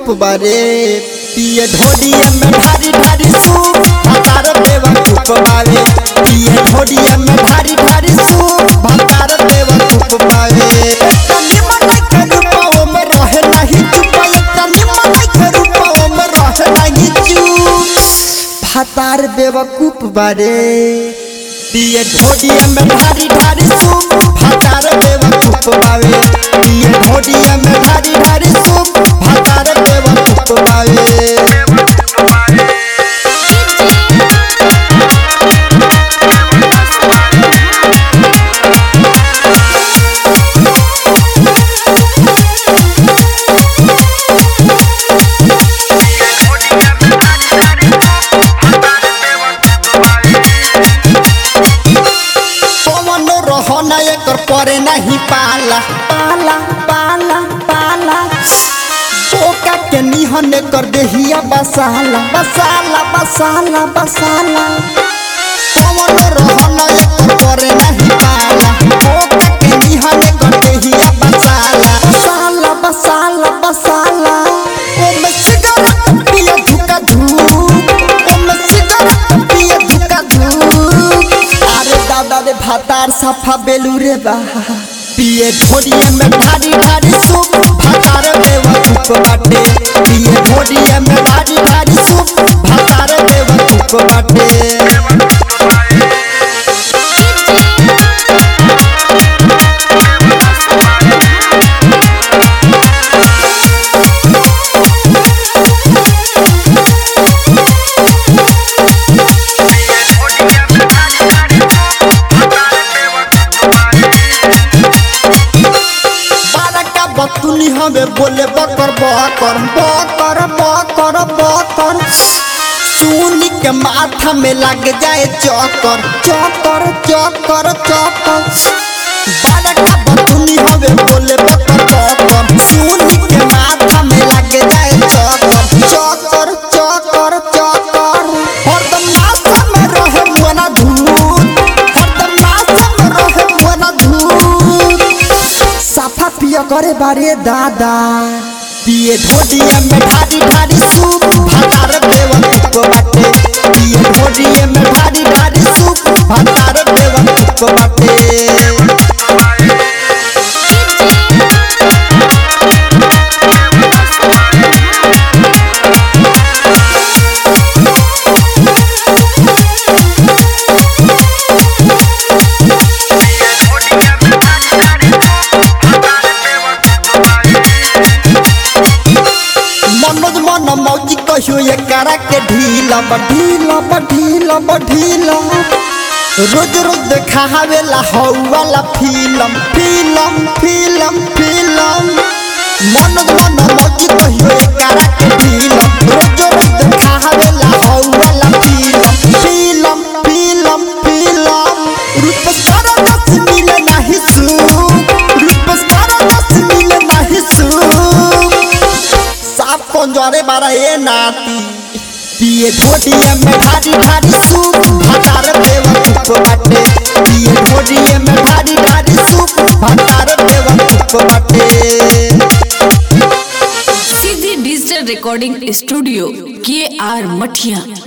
बारे पिए ढोडिया में ढारी ढारी सूप भतार बेवकूफ बारे पिए ढोडिया में ढारी ढारी सूप भतार बेवकूफ बारे तनी मन के रूपाओ में रहे नहीं चुप तनी मन के रूपाओ में रहे नहीं चुप भतार बेवकूफ बारे पिए ढोडिया में ढारी ढारी सूप भतार बेवकूफ बावे पिए ढोडिया में ढारी ढारी सूप भतार बेवकूफ बावे पवन रहना एकर परे नहीं पाला पाला पाला पाला ओका के निहन कर देहिया बसाला बसाला बसाला बसाला पवन रहना एकर परे नहीं पाला ओका के निहन कर देहिया बसाला बसाला बसाला बसाला ओ में सिगरेट पिए धुका धूप ओ में सिगरेट पिए धुका धूप अरे दादा रे भातार सफा बेलू रे बा पिए ढोडिया में ढारी ढारी सूप भातार बेवकूफ बाटे पिए ढोडिया में ढारी ढारी सूप भातार बेवकूफ बाटे बारका बतुनी हमें बोले बकर बकर बकर बकर बकर सुनी के माथा में लग जाए चक्कर चक्कर चक्कर चक्कर बारका बतुनी हमें बोले बकर बकर सुनी के माथा में लग जाए चक्कर चक्कर चक्कर चक्कर हरदम नासा में रहे मुना धूत हरदम नासा में रहे मुना धूत साफा पिया करे बारे दादा पिए ढोडिया में ढारी ढारी सूप भातार बेवकूफ बाटे पिए ढोडिया में ढारी ढारी सूप भातार बेवकूफ बाटे मनोज मन मौजी कहियो ये करा के ढीला बढ़ीला बढ़ीला बढ़ीला रोज रोज देखा हवेला हौवाला film film film film Manoj मन मौजी कहियो ये करा के ढीला रोज रोज देखा हवेला हौवाला फिल्म फिल्म फिल्म फिल्म रूप सारा दस मिले नहीं सुख रूप सारा दस मिले नहीं सुख साफ कंजरे बारा ए नाती पिए ढोडिया में ढारी ढारी सूप भतार बेवकूफ बाटे पिए ढोडिया में ढारी ढारी सूप भतार बेवकूफ बाटे सीधी डिजिटल रिकॉर्डिंग स्टूडियो के आर मठिया